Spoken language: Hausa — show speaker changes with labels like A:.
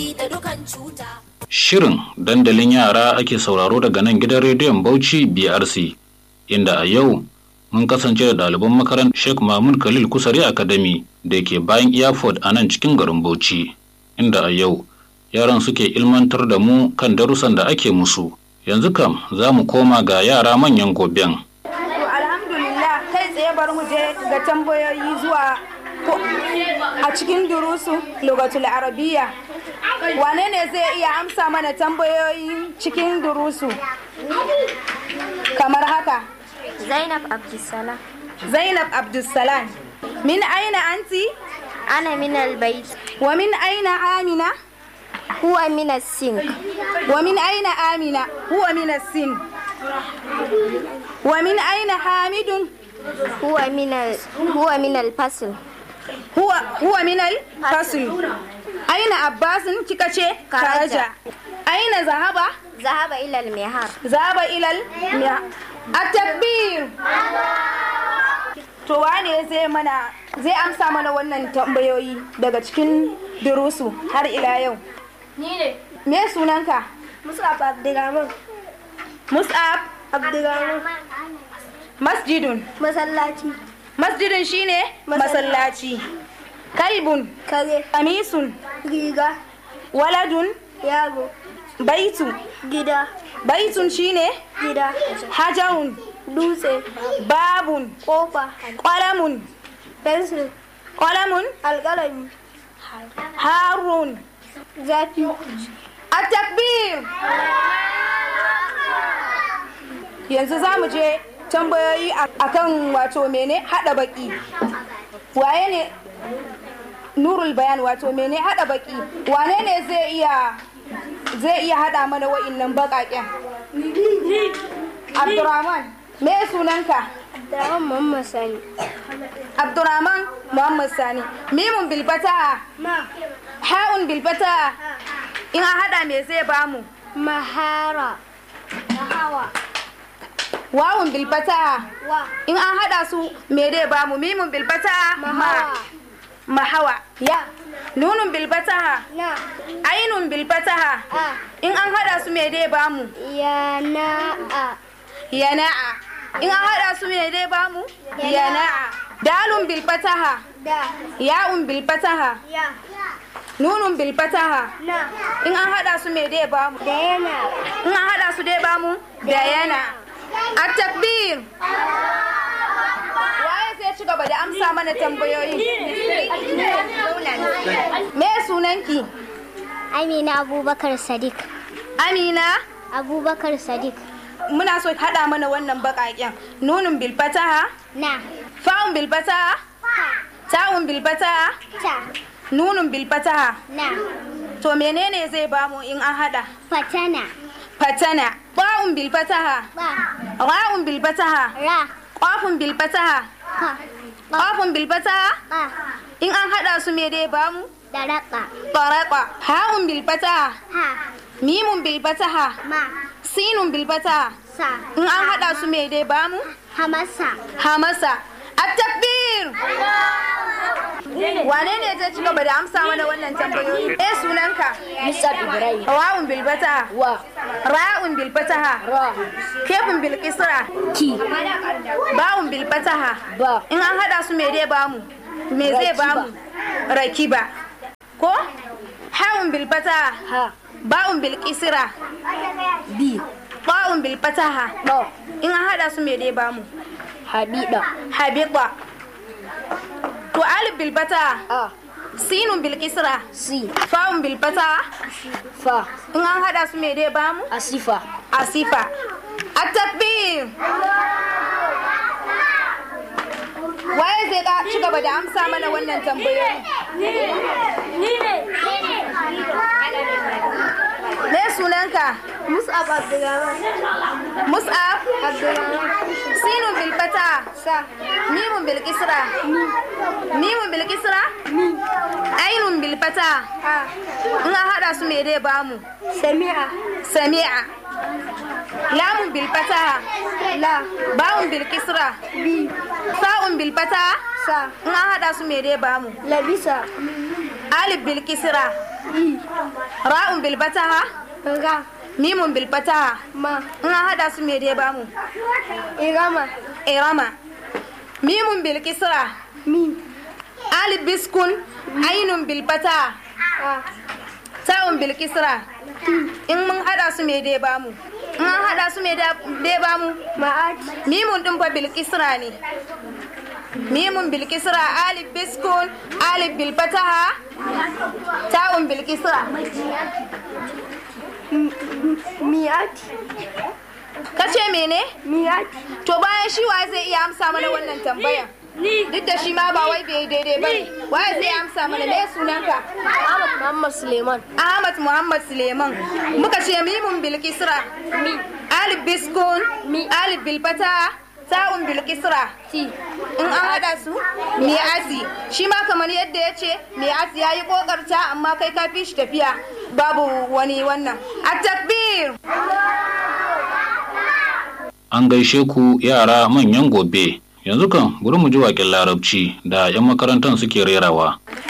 A: rigakafi da dukan cuta.
B: Shirin dandalin yara ake sauraro daga nan gidan rediyon Bauchi BRC, inda a yau mun kasance da ɗaliban makarantar Sheikh Mahmud Khalil Kusari Academy da ke bayan Airport a nan cikin garin Bauchi, inda a yau yaran suke ilmantar da mu kan darussan da ake musu. Yanzu kam za mu koma ga yara manyan goben.
C: To alhamdulillah kai tsaye bari mu je ga tambayoyi zuwa ko- a cikin durusu lugatul arabiya. Wane ne zai iya amsa mana tambayoyi cikin durusu? Kamar haka.
D: Zainab Abdulsalam
C: Zainab Abdulsalam. Min aina anti?
D: أنا من البيت
C: Wa min aina Amina?
D: هو من السنك
C: Wa min aina Amina? Huwa min sin. Wa min aina Hamidun?
D: هو من ال... هو من الفصل
C: huwa huwa minal fasl aina abbasin kika ce karaja aina zahaba
D: ذهب إلى المهار
C: zahaba ilal at-takbir to wane zai mana zai amsa mana wannan tambayoyi daga cikin durusu har ila yau
E: Ni ne.
C: me sunanka
E: Musab Abdurrahman.
C: mus'ab
E: Abdurrahman.
C: masjidun
E: Masallaci.
C: masjidun shine masallaci kalbun
E: Kare.
C: qamisun
E: Riga.
C: waladun
E: Yaro.
C: baitu
E: Gida.
C: baitun shine
E: Gida.
C: hajarun
E: Dutse.
C: babun
E: Kofa.
C: qalamun
E: Fensil.
C: qalamun
E: Alƙalami.
C: harun
E: Zafi.
C: at-takbir yanzu za mu je tambayoyi a- akan wato mene hada baki waye ne nurul bayan wato mene hada baki wane ne zai iya zai iya hada mana wa'innan bakaken abdurrahman me sunanka
E: Abdurrahman Muhammad Sani.
C: abdurrahman muhammad sani mimun bilfata
E: Ma.
C: ha'un bilfata in an hada me zai bamu
E: Mahara. Hawa.
C: wawun bilfata
E: Wa.
C: in an hada su me dai bamu mimun bilfata ma mahawa
E: Ya.
C: nunun bilfata
E: Na.
C: ainun bilfata
E: A.
C: in an hada su me dai bamu
E: Ya na a.
C: yana'a in an hada su me dai bamu yana'a dalun bilfataha
E: Da.
C: ya'un bilfataha
E: Ya.
C: nunun bilfataha
E: Na.
C: in an hada su me dai bamu
E: Da yana.
C: in an hada su dai bamu da yana at-takbir waye zai ci gaba da amsa mana tambayoyi me sunanki
D: Amina Abubakar Sadiq
C: amina
D: Abubakar Sadiq
C: muna so ki hada mana wannan bakaken nunun bilfataha
D: Na
C: fa'un bilfataha ta'un bilfataha
D: Ta
C: nunun bilfataha
D: Na
C: to menene zai bamu in an hada
D: Fatana
C: fatana ba'un bilfataha
D: Ba
C: ra'un bilfataha
D: Ra
C: qafun bilfataha
D: Ka
C: qafun bilfataha
D: Ba
C: in an hada su me dai bamu
D: Daraka
C: طرق هاء بالفتحة
D: Ha
C: ميم بالفتحة
D: Ma
C: سين بالفتحة
D: Sa
C: in an hada su me dai bamu
D: Hamasa
C: hamasa at-takbir wane ne zai ci gaba da amsa mana wannan tambayoyi eh sunanka
E: Musa Ibrahim.
C: wawun bil fataha
E: Wa.
C: ra'un bil fataha
E: Ra.
C: kefin bil kisra
E: Ki.
C: bawun bil fataha
E: Ba.
C: in an hada su me dai bamu me zai
E: Rakiba.
C: bamu rakiba ko hawun bil fataha
E: Ha.
C: ba'un bil kisra
E: Bi.
C: ba'un bil fataha
E: Ɗo.
C: in an hada su me dai bamu
E: Habida.
C: habita to alif bil fataha
E: A.
C: sinun bil kisra
E: Si.
C: fa'un bil fataha
E: Fa.
C: in an hada su me dai bamu
E: Asifa.
C: asifa at-takbir waye zai ka ci gaba da amsa mana wannan tambayoyi me sunanka
E: Mus'ab Abdurrahman.
C: mus'ab
E: Abdurrahman.
C: sinun bil fataha
E: Sa.
C: mimun bil kisra mimun bil kisra ainun bil fataha
E: A.
C: in an hada su me dai bamu
E: Sami'a.
C: sami'a lamun bil fataha
E: La.
C: bawun bil kisra
E: Bi.
C: sa'un bil fataha
E: Sa.
C: in an hada su me dai bamu
E: Labisa.
C: alif bil kisra
E: I.
C: Ra'un bil fataha,
E: Ra.
C: mimun bil fataha.
E: Ma.
C: In an hada su me dai bamu?
E: Irama.
C: Irama. Mimun bil kisra.
E: Mi.
C: Alif biskun, ainun bil fataha.
E: A.
C: Ta'un bil kisra. In mun hada su me dai bamu? In an hada su me dai bamu?
E: Ma'at.
C: Mimun din fa bil kisra ne. Mimun bil kisra, alif biskun, alif bil fataha, ta'un bil kisra.
E: Mi'at.
C: Kace mene?
E: Mi'at.
C: To bayan shi wa zai iya amsa mana wannan tambayan? Duk da shi ma ba wai bai daidai ba ne. Waye zai amsa mana me sunanka?
E: Ahmad Muhammad Suleiman.
C: Ahmad Muhammad Suleiman. Muka ce mimun bil kisra.
E: Mi.
C: Alif biskun,
E: Mi.
C: alif bil fataha, ta'un bil kisra.
E: Ti.
C: In an hada su, me asi. Shi ma kamar yadda ya ce, me asi ya yi kokarta amma kai ka fi shi tafiya. Babu wani wannan. A takbir!
B: An gaishe ku yara manyan gobe. Yanzu kan bari mu ji waƙin larabci da 'yan makarantar suke rerawa.